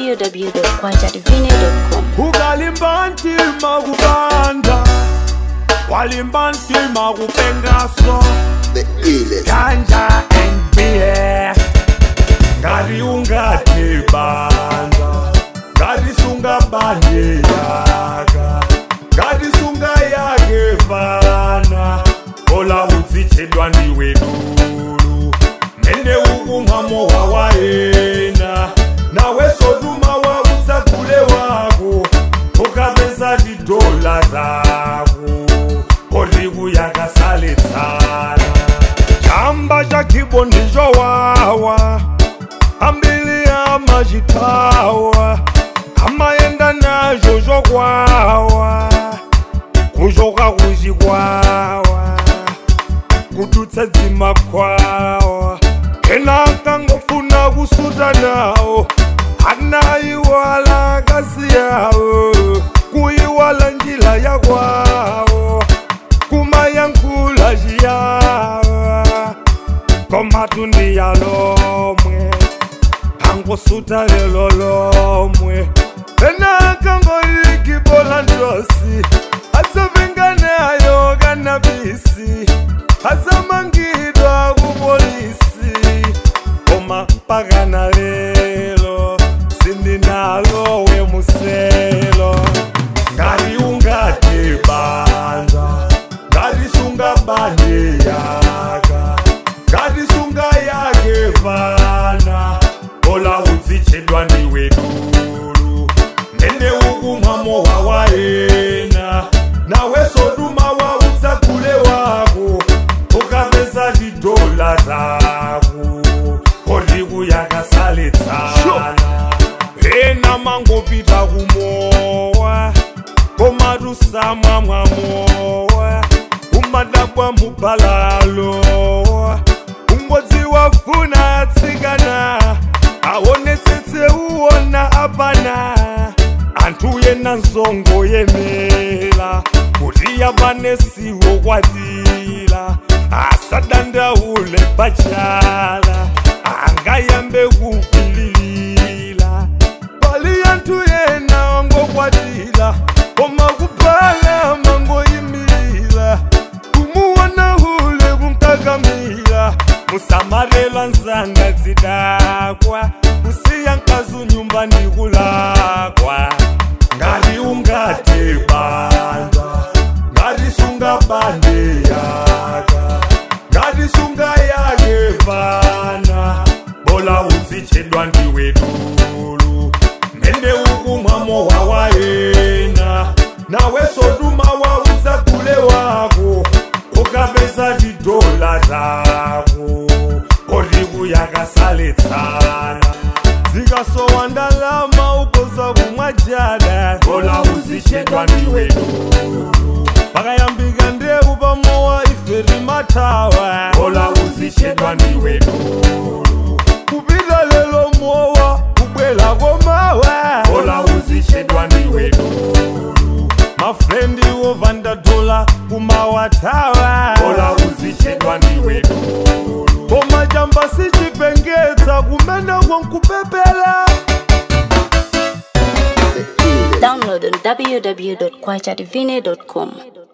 www.kwachativine.com. ukalimba ntima kubanda walimba ntima kupengaso the illest. ganja and beer ngati ungati banda ngati sunga bande yaka ngati sunga yake vana ola udzichedwa ndiwe dulu mene ukumwamo wawaena nawe soduma waudzagule wako ukapeza tidola zako oliku yakasaletsana chamba cha kibo ndicho wawa ambili amachitawa amayenda nazvo zvokwawa kuchoka kuchikwawa kututsa dzimakwawa ena akangofuna kusuta nawo anaiwala akasi yawo kuiwala njila yakwawo kumayankhula chiyawa komatundi yalomwe angosuta lelo lomwe ena akangoyikibola ndosi asavinganeyo kanabisi asamangidwa kupolisi koma mpakana lelo sindinalo wemuselo ngati ungati banda ngati sunga bande yaka ngati sunga yake vana ola udzichedwa ndiwe dulu mene ukumwamo wawaena nawe soduma waudzagule wako ukapeza tidola zako oliku yakasaletsana ena mangopita kumowa komatusamwa mwamowa umadabwa mubalalo ungodzi wafuna atsikana aonetsetse uona apana anthu yena nzongo yemela kuti yapanesiwo kwatila asadandaule pachala angayambe kupililila pali anthu yena wangokwatila koma kupala mangoyimilila kumuwona hule kunkakamila musamarelwa nzanga dzidakwa kusiya nkazu nyumba ndikulakwa ngati ungati banda ngati sunga bande yaka ngati sunga yake vana bola udzichedwa ndiwe dulu mene ukumwamo wawaena nawe soduma waudzagule wako ukapeza tidola zako oliku yakasaletsana zikasowa ndalama ukoza kumwa jada bola udzichedwa ndiwe dulu pakayambika ndewu pamowa iferi matawa bola udzichedwa ndiwe dulu kupita lelo mowa kubwela komawa bola udzichedwa ndiwe dulu mafrendi wovanda dola kumawatawa bola udzichedwa ndiwe dulu koma chamba sichipengetsa kumene kwankupepela The illest. Download on www.kwachativine.com.